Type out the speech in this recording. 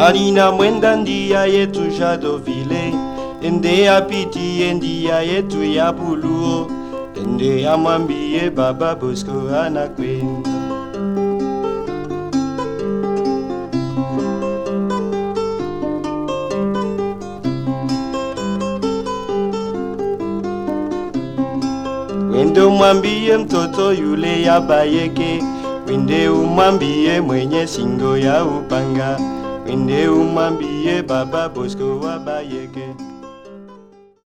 Alina mwenda ndia yetu Jadovile ende apitie ndia yetu ya Buluo ende amwambie baba Bosco anakwenda Wende umwambie mtoto yule ya bayeke, wende umwambie mwenye singo ya upanga, wende umwambie baba Bosco wa bayeke.